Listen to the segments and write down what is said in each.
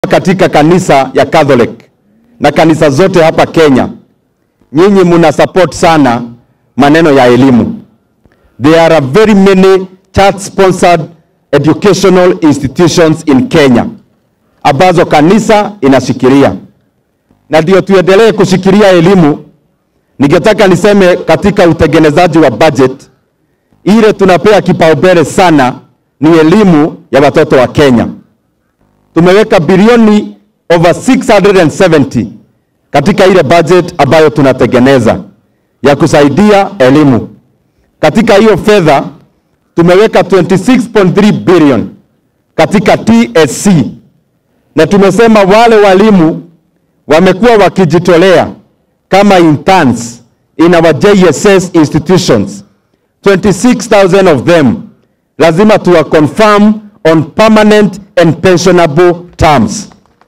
katika kanisa ya Catholic na kanisa zote hapa Kenya, nyinyi muna support sana maneno ya elimu. There are very many church sponsored educational institutions in Kenya ambazo kanisa inashikilia, na ndio tuendelee kushikilia elimu. Ningetaka niseme katika utengenezaji wa budget ile tunapea kipaumbele sana ni elimu ya watoto wa Kenya. Tumeweka bilioni over 670 katika ile budget ambayo tunatengeneza ya kusaidia elimu. Katika hiyo fedha tumeweka 26.3 billion katika TSC, na tumesema wale walimu wamekuwa wakijitolea kama interns in our JSS institutions 26,000 of them lazima tuwa confirm on permanent and pensionable terms,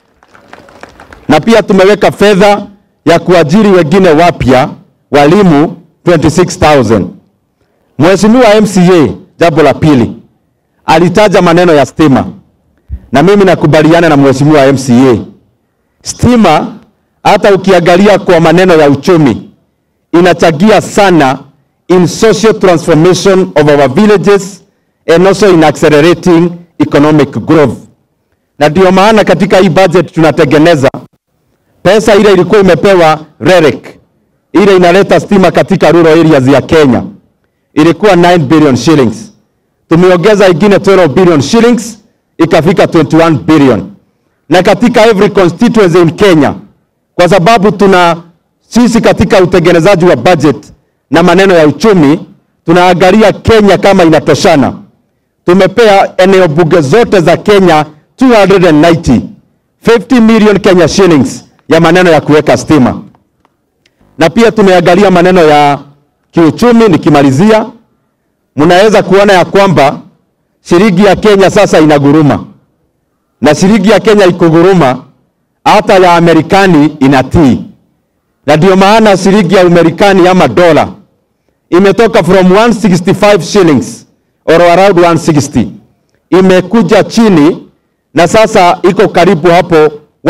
na pia tumeweka fedha ya kuajiri wengine wapya walimu 26,000. Mheshimiwa MCA, jambo la pili, alitaja maneno ya stima, na mimi nakubaliana na Mheshimiwa MCA. Stima hata ukiangalia kwa maneno ya uchumi inachagia sana in social transformation of our villages and also in accelerating economic growth. Na ndio maana katika hii budget tunatengeneza pesa ile ilikuwa imepewa REREC ile inaleta stima katika rural areas ya Kenya ilikuwa 9 billion shillings. Tumeongeza ingine 12 billion shillings ikafika 21 billion. Na katika every constituency in Kenya kwa sababu tuna sisi katika utengenezaji wa budget na maneno ya uchumi tunaangalia Kenya kama inatoshana. Tumepea eneo bunge zote za Kenya 290 50 million Kenya shillings ya maneno ya kuweka stima, na pia tumeangalia maneno ya kiuchumi. Nikimalizia, mnaweza kuona ya kwamba shilingi ya Kenya sasa inaguruma, na shilingi ya Kenya ikuguruma, hata ya Amerikani inatii, na ndio maana shilingi ya Amerikani ama dola imetoka from 165 shillings or around 160 imekuja chini na sasa iko karibu hapo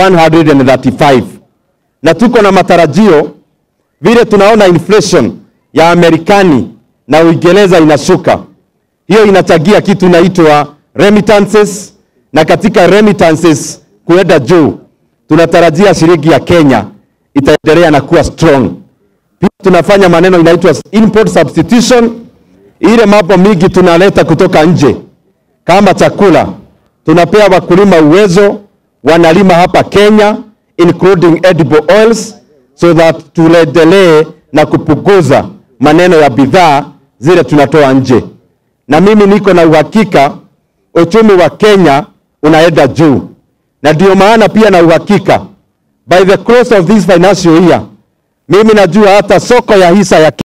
135, na tuko na matarajio vile tunaona inflation ya Amerikani na Uingereza inashuka, hiyo inachagia kitu inaitwa remittances, na katika remittances kuenda juu, tunatarajia shilingi ya Kenya itaendelea na kuwa strong. Pia tunafanya maneno inaitwa import substitution, ile mambo mingi tunaleta kutoka nje kama chakula, tunapea wakulima uwezo, wanalima hapa Kenya including edible oils, so that tuendelee na kupunguza maneno ya bidhaa zile tunatoa nje, na mimi niko na uhakika uchumi wa Kenya unaenda juu, na ndio maana pia na uhakika by the close of this financial year mimi najua hata soko ya hisa ya